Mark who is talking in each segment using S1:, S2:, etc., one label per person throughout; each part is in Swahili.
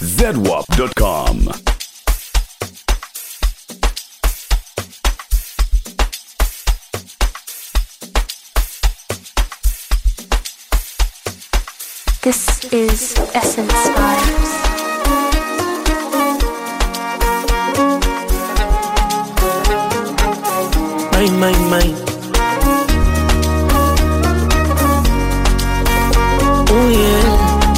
S1: zedwap.com.
S2: This is Essence Vibes.
S3: My, my, my. Oh yeah.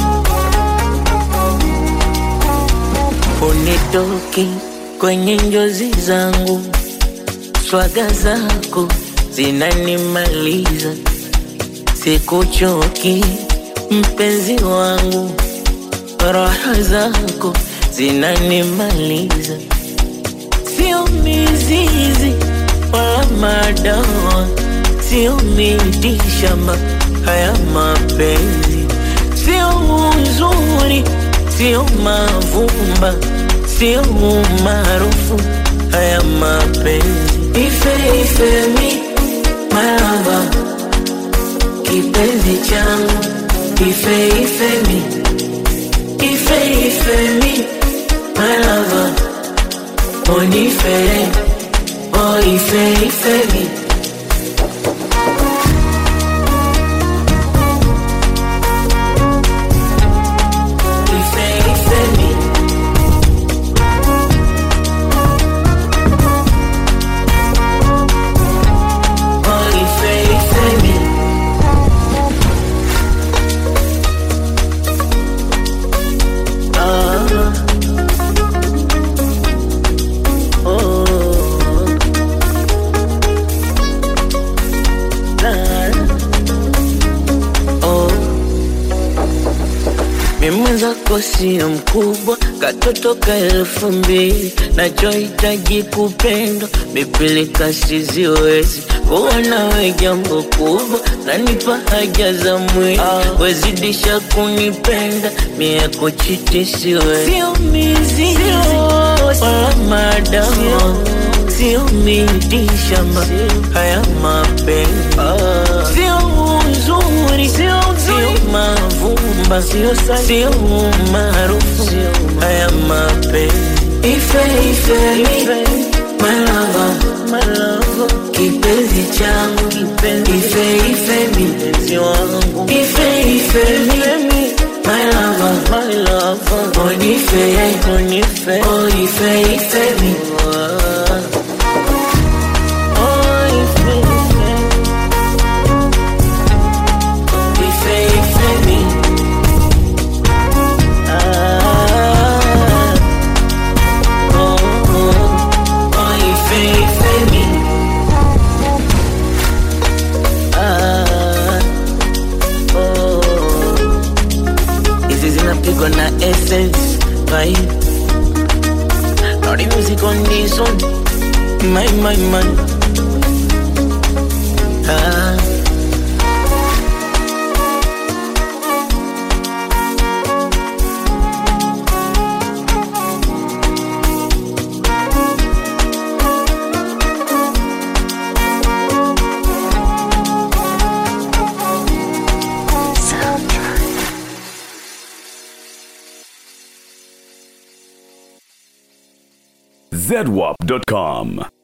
S3: Unitoki kwenye njozi zangu, swaga zako zinanimaliza, sikuchoki mpenzi wangu, raha zako zinanimaliza sio mizizi wala madawa, sio miti shamba, haya mapenzi sio uzuri, sio mavumba, sio umaarufu, haya mapenzi ife ife mi malava, kipenzi changu ife ife mi ife ife mi malava Onifere, oh ife ife mi Ife ife mi Oh ife ife mi Ah Oh, la, oh. Mimi mwenzako sio mkubwa, katoto ka elfu mbili, nachohitaji kupendwa, mipilika siziwezi kuwa nawe jambo kubwa, nanipa haja za mwili, wezidisha kunipenda, mie kuchiti siwezi, sio mizizi wala madawa, sio miti shamba, haya mapenzi sio uzuri, sio mavumba, sio umaarufu, haya mapenzi ife ife mi malava kipenzi changu ife ife mi ife ife mi malava onife oh ife ife mi Oh, ife, ife. Ife, ife mi. Ah, oh, oh, oh, ife, ife mi. Ah, oh. Hizi zinapigwa na essence vibe. Naughty music on this one. My, my, my. Ah.
S2: Soundtrack.
S1: zedwap.com.